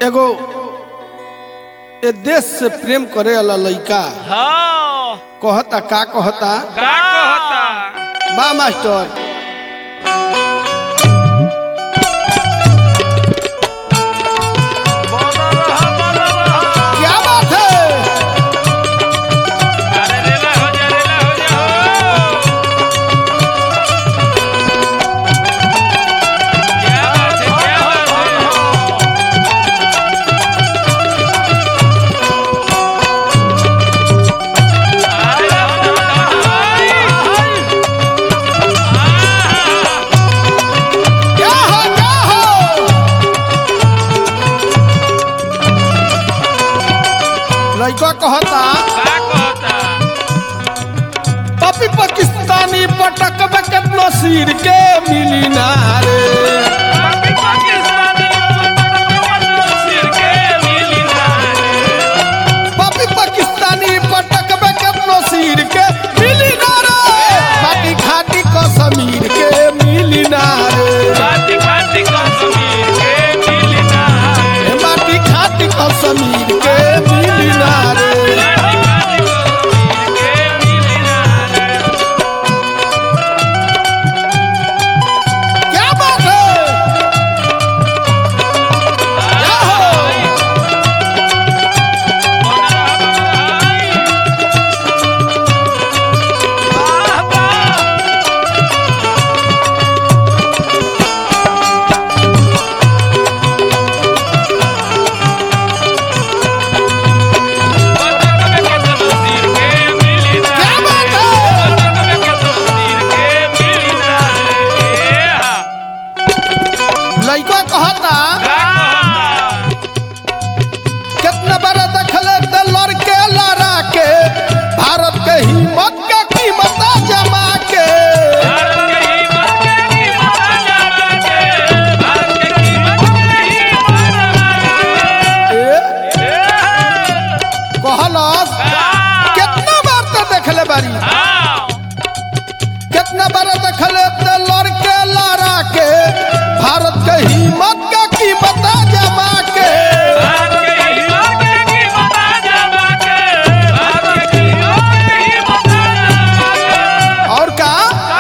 एगो ए देश से प्रेम करे वाला लइका हाँ कहता का कहता का कहता बा मास्टर बोलो रहा बोलो रहा क्या बात है अरे रेला हो जा रेला हो जा क्या बात है क्या बात है क्या हो क्या हो लइका कहता पपी पाकिस्तानी पटक में केतनो सिर के मिली ना रे पपी पाकिस्तानी पटक में केतनो सिर के मिली ना रे माटी खाटी कश्मीर के मिली ना रे ए माटी खाटी कश्मीर के मिली ना रे क्या बात है क्या हो क्या बात है लइका कहता कितना बड़ा दखले त लड़के लड़ा के भारत के हिम्मत के कीमत जमा के ए, कहलस कितना बार त देखले बारी कितना बार देखले त लड़के लड़ा के भारत के हिम्मत के कीमत जमा के और का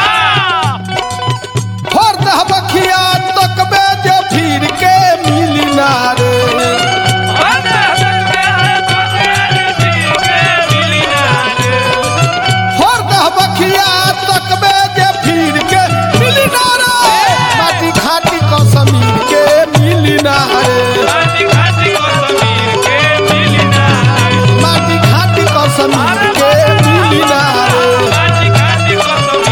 फोर दहबखिया तकबे जे फिर के मिली ना रे फोर दहबखिया तकबे जे फिर के मिली ना रे माटी खाटी कश्मीर के मिली ना रे माटी खाटी कश्मीर के मिली ना रे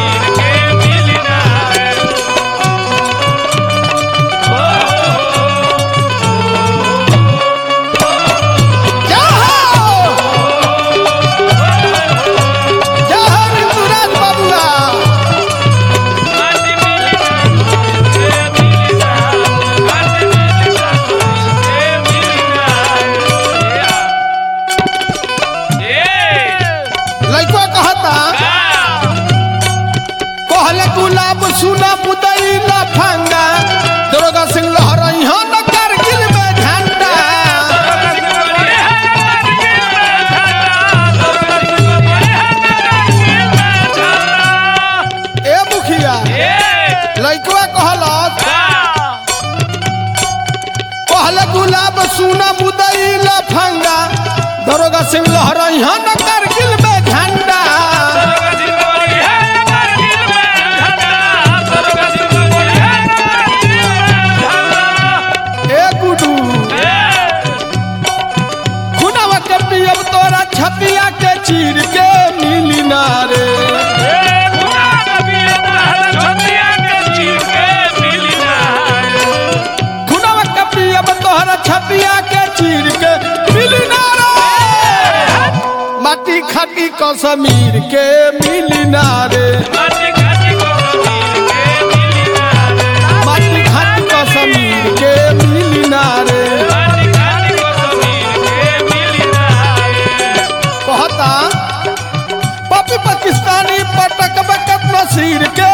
क्या हो क्या हो ऋतुराज बाबूआ लइका कहता कहले गुलाब सुना मुदई लफंगा दरोगा सिंह लहरई हो न कारगिल में झंडा ए मुखिया लइकवा कहलस कहले गुलाब सुना मुदई लफंगा दरोगा सिंह लहरई हो न कारगिल में झंडा ए गुडू खुनावा के पियब तोरा छतिया के चीर के मिली ना रे खुनावा के पियब तोरा छतिया के चीर के मिली ना रे माटी खाटी कश्मीर के मिली ना रे माटी खाटी कश्मीर के मिली ना रे कहता पपी पाकिस्तानी पटक बकत नसीर के